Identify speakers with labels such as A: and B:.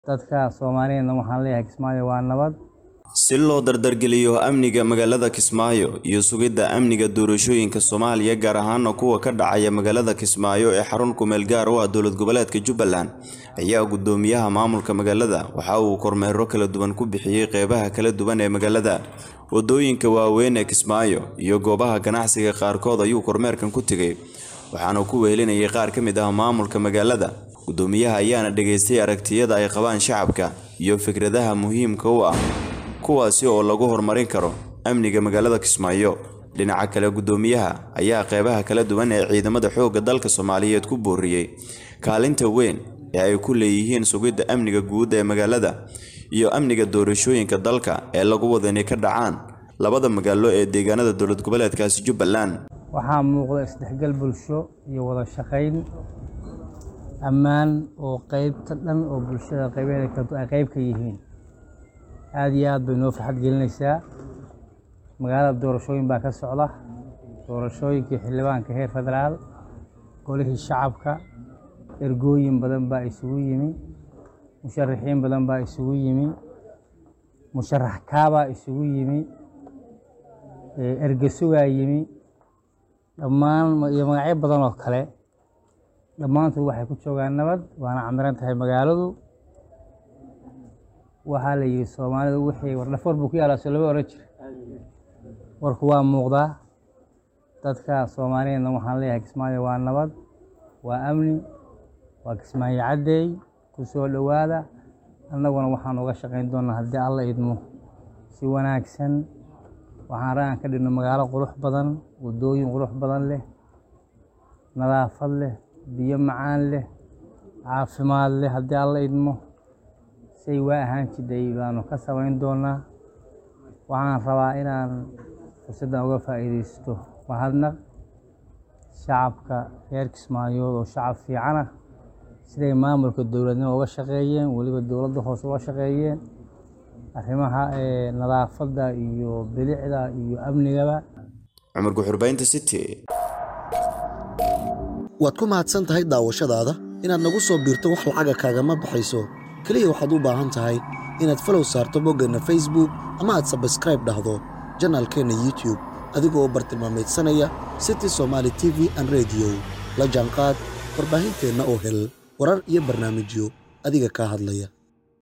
A: dadka soomaaliyeedna waxaan leeyahay kismaayo waa nabad
B: si loo dardargeliyo amniga magaalada kismaayo iyo sugidda amniga doorashooyinka soomaaliya gaar ahaana kuwa ka dhacaya magaalada kismaayo ee xarun kumeel gaar u ah dowlad goboleedka jubbaland ayaa gudoomiyaha maamulka magaalada waxa uu kormeero kala duwan ku bixiyey qeybaha kala duwan ee magaalada wadooyinka waaweyn ee kismaayo iyo goobaha ganacsiga qaarkood ayuu kormeerkan ku tegay waxaana ku wehelinayay qaar ka mid ah maamulka magaalada gudoomiyaha ayaana dhageystay aragtiyada ay qabaan shacabka iyo fikradaha muhiimka u ah kuwaasi oo lagu horumarin karo amniga magaalada kismaayo dhinaca kale gudoomiyaha ayaa qeybaha kala duwan ee ciidamada xoogga dalka soomaaliyeed ku booriyey kaalinta weyn ee ay ku leeyihiin sugidda amniga guud ee magaalada iyo amniga doorashooyinka dalka ee lagu wada inay ka dhacaan labada magaalo ee deegaanada dowlad goboleedkaasi jubbaland
A: waxaa muuqda isdhexgal bulsho iyo wada shaqayn ammaan oo qeybta dhan oo bulshada qaybeeda ay qeyb ka yihiin aada iyo aad bay noo farxad gelinaysaa magaalada doorashooyin baa ka socda doorashooyinkii xildhibaanka heer federaal golihii shacabka ergooyin badan baa isugu yimi musharaxiin badan baa isugu yimi musharax kaabaa isugu yimi ergesugaa yimi dhammaan iyo magacyo badan oo kale dhammaantood waxay ku joogaan nabad waana camiran tahay magaaladu waxaa la yidhi soomaalidu wixii wardhafoor buu ku yaalaa soo lama oran jira warku waa muuqdaa dadka soomaaliyeedna waxaan leeyahay kismaayo waa nabad waa amni waa kismaayo caddeey ku soo dhowaada annaguna waxaan uga shaqayn doonaa haddii alla idmo si wanaagsan waxaan ra'an ka dhigno magaalo qurux badan waddooyin qurux badan leh nadaafad leh biyo macaan leh caafimaad leh haddii alla idmo say waa ahaan jidhay baanu ka samayn doonaa waxaan rabaa inaan fursaddan uga faa'iidaysto mahadnaq shacabka reer kismaayood oo shacab fiican ah siday maamulka dowladnimo uga shaqeeyeen weliba dowladda hoose uga shaqeeyeen arrimaha nadaafadda iyo bilicda iyo amnigaba
B: cumar guxurbaynta city
C: waad ku mahadsan tahay daawashadaada inaad nagu soo biirto wax lacaga kaagama baxayso keliya waxaad u baahan tahay inaad falow saarto boggeenna facebook ama aad sabskraib dhahdo janaalkeenna youtube adigoo bartilmaamaydsanaya city somaali t v an rediyo la jaanqaad warbaahinteenna oo hel warar iyo barnaamijyo adiga kaa hadlaya